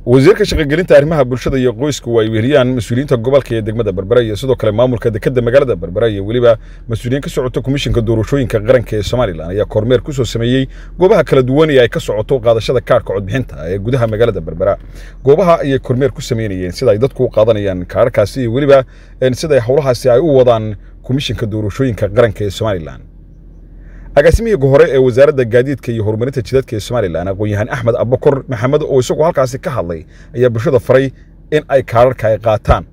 wasiirka shaqogelinta arrimaha bulshada iyo qoysku ay weheliyaan mas-uuliyiinta gobolka iyo degmada berbera iyo sidoo kale maamulka dekeda magaalada berbera iyo weliba mas-uuliyiin ka socota komishinka doorashooyinka qaranka ee somalilan ayaa kormeer ku soo sameeyey goobaha kala duwan ee ay ka socoto qaadashada kaarhka codbixinta ee gudaha magaalada berbera goobaha ayay kormeer ku sameynayeen sida ay dadku u qaadanayaan kaarhkaasi iyo weliba sida howlahaasi ay u wadaan komishinka doorashooyinka qaranka ee somalilan agaasimihii hore ee wasaaradda gaadiidka iyo horumarinta jidadka ee somalilan aqoon-yahaan axmed abakor maxamed oo isagu halkaasi ka hadlay ayaa bulshada faray in ay kaararka ay qaataan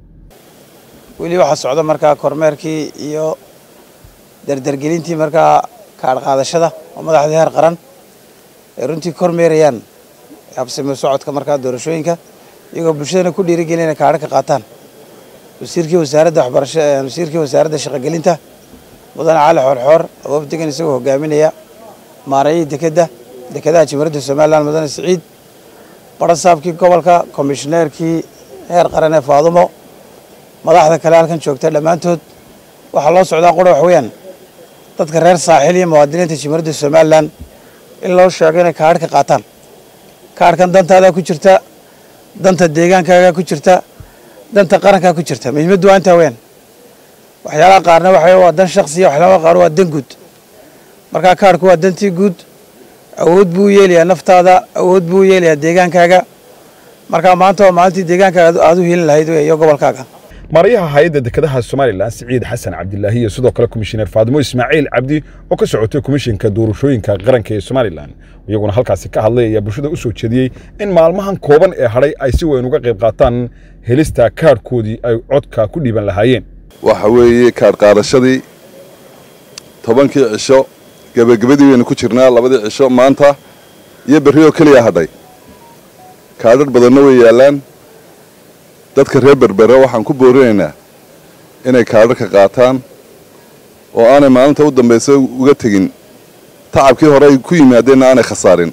weli waxaa socda markaa kormeerkii iyo dardargelintii markaa kaadh qaadashada oo madaxda heer qaran ay runtii kormeerayaan habsimo socodka markaa doorashooyinka iyagoo bulshadana ku dhiirigelin inay kaadho ka qaataan wasiirkii wasaaradda waxbarasha wasiirkii wasaaradda shaqogelinta mudane cali xoorxoor aboob degan isagoo hogaaminaya maarayii dekedda dekedaha jimhuriyadda somalilan mudane siciid barasaabkii gobolka komishineerkii heer qaran ee faadumo madaxda kale halkan joogta dhammaantood waxaa loo socdaa qura wax weeyaan dadka reer saaxiil iyo muwaadiniinta jimhuriyadda somalilan in loo sheego inay kaadh ka qaataan kaadhkan dantaadaa ku jirta danta deegaankaagaa ku jirta danta qarankaa ku jirta muhiimaddu waa intaa weyaan waxyaalaha qaarna waxa waa dan shaksiya waxyaalaha qaar waa dan guud markaa kaarhku waa dantii guud awood buu yeelayaa naftaada awood buu yeelayaa deegaankaaga markaa maanta waa maalintii deegaankaaga aad u helin lahayd iyo gobolkaaga maarayaha hay-adda dekedaha somalilan siciid xasan cabdilaahi iyo sidoo kale komishineer faadimo ismaaciil cabdi oo ka socotay komishinka doorashooyinka qaranka ee somalilan iyaguna halkaasi ka hadlay ayaa bulshada u soo jeediyey in maalmahan kooban ee hadhay ay si weyn uga qayb qaataan helista kaarhkoodii ay codka ku dhiiban lahaayeen waxa weeye kaadh qaadashadii tobankii cisho gebagabadii waynu ku jirnaa labadii cisho maanta iyo berri oo keliya hadhay kaadhadh badanna way yaallaan dadka reer berbera waxaan ku boorinaynaa inay kaadhadhka qaataan oo aanay maalinta u dambaysa uga tegin tacabkii hore ay ku yimaadeenna aanay khasaarin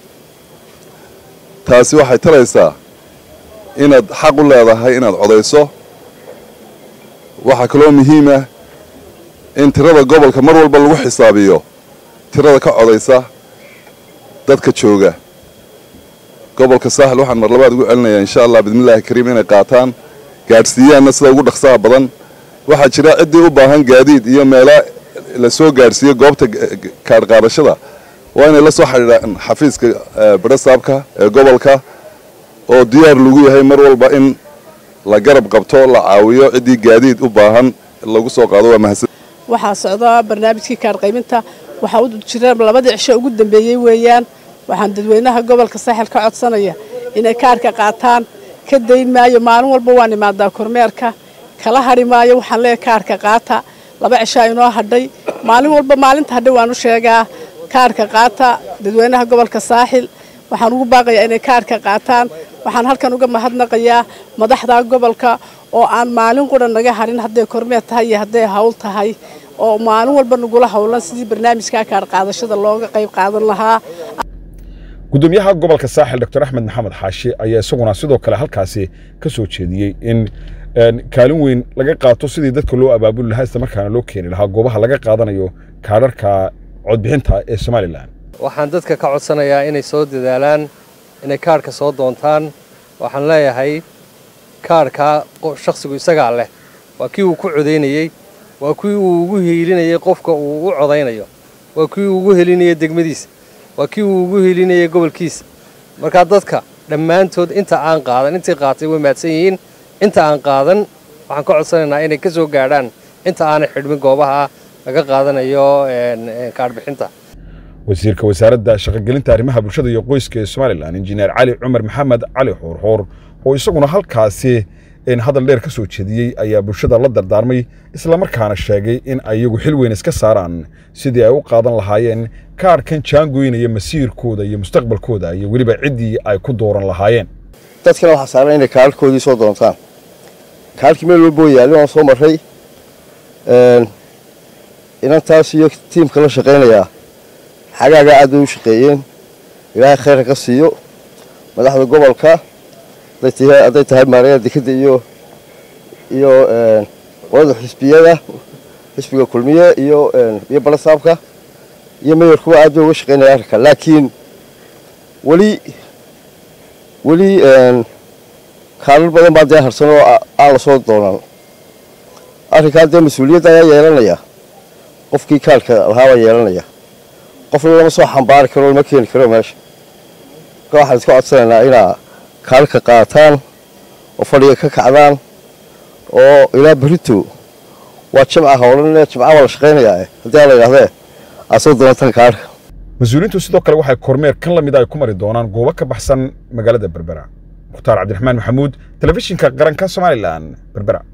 taasi waxay taraysaa inaad xaq u leedahay inaad codayso waxaa kaloo muhiimah in tirada gobolka mar walba lagu xisaabiyo tirada ka codaysa dadka jooga gobolka saaxil waxaan mar labaad ugu celinayaa insha allah bismillaahi kariim inay qaataan gaadhsiiyaanna sida ugu dhaqsaha badan waxaa jira ciddii u baahan gaadiid iyo meela la soo gaadhsiiyo goobta kaadh qaadashada waa inay la soo xidhiidhaan xafiiska barasaabka ee gobolka oo diyaar lagu yahay mar walba in la garab qabto la caawiyo ciddii gaadiid u baahan lagu soo qaado waa mahadsan waxaa socda barnaamijkii kaadh qaybinta waxaa u jira labadii cisho ugu dambeeyey weeyaan waxaan dadweynaha gobolka saaxil ka codsanaya inay kaadhka qaataan ka dayn maayo maalin walba waan imaadaa kormeerka kala hadhi maayo waxaan leeyahay kaadhka qaata laba cishaa inoo hadhay maalin walba maalinta hadhay waan u sheegaa kaadhka qaata dadweynaha gobolka saaxil waxaan ugu baaqayaa inay kaadhka qaataan waxaan halkan uga mahadnaqayaa madaxda gobolka oo aan maalin qura naga harin hadday kormeer tahay iyo hadday hawl tahay oo maalin walba nagula howlan sidii barnaamijka kaadh qaadashada looga qayb qaadan lahaa gudoomiyaha gobolka saaxil doctor axmed maxamed xaashi ayaa isaguna sidoo kale halkaasi ka soo jeediyey in kaalin weyn laga qaato sidii dadka loo abaabuli lahaa isla markaana loo keeni lahaa goobaha laga qaadanayo kaadharka codbixinta ee somalilan waxaan dadka ka codsanayaa inay soo dadaalaan inay kaadhka soo doontaan waxaan leeyahay kaadhkaa shakhsigu isagaa leh waa kii uu ku codaynayey waa kii uu ugu hiilinayay qofka uu u codaynayo waa kii uu ugu helinayay degmadiisa waa kii uu ugu helinayay gobolkiisa markaa dadka dhammaantood inta aan qaadan intii qaatay way mahadsan yihiin inta aan qaadan waxaan ka codsanaynaa inay ka soo gaadhaan inta aanay xidhmin goobaha laga qaadanayo kaadhbixinta wasiirka wasaaradda shaqogelinta arrimaha bulshada iyo qoyska ee somalilan injineer cali cumar maxamed cali xoorxoor oo isaguna halkaasi hadal dheer ka soo jeediyey ayaa bulshada la dardaarmay islamarkaana sheegay in ayagu xil weyn iska saaraan sidii ay u qaadan lahaayeen kaadhkan jaangoynaya masiirkooda iyo mustaqbalkooda iyo weliba ciddii ay ku dooran lahaayeen dadkana waxaa saaran inay kaadhkoodii soo doontaan kaadhkii meel walboo yaalli waan soo marray inantaas iyo tiimka la shaqaynayaa xagaagaa aad bay u shaqeeyeen ilaahay khayrka ka siiyo madaxda gobolka hadday tahay maaraya dekeda iyo iyo qolada xisbiyada xisbiga kulmiye iyo iyo balasaabka iyo mayorkuwa aad bay uga shaqaynaya arrinka laakiin weli weli kaalin badan baa dee harsan oo aan la soo doonan arrinkaa dee mas-uuliyadda ayaa yeelanaya qofkii kaarka lahaa baa yeelanaya qofna lama soo xambaari karo lama keeni karo meesha marka waxaan iska codsanaynaa inaa kaalka qaataan oo fadhiga ka kacdaan oo ilaa berito waa jamca howlan jamca waa la shaqaynayaa haddii aan la idhahdee aad soo doonatan kaarka mas-uuliyiintu sidoo kale waxay kormeer kan la mid ay ku mari doonaan goobo ka baxsan magaalada berbera mukhtaar cabdiraxmaan maxamuud telefishinka qaranka somalilan berbera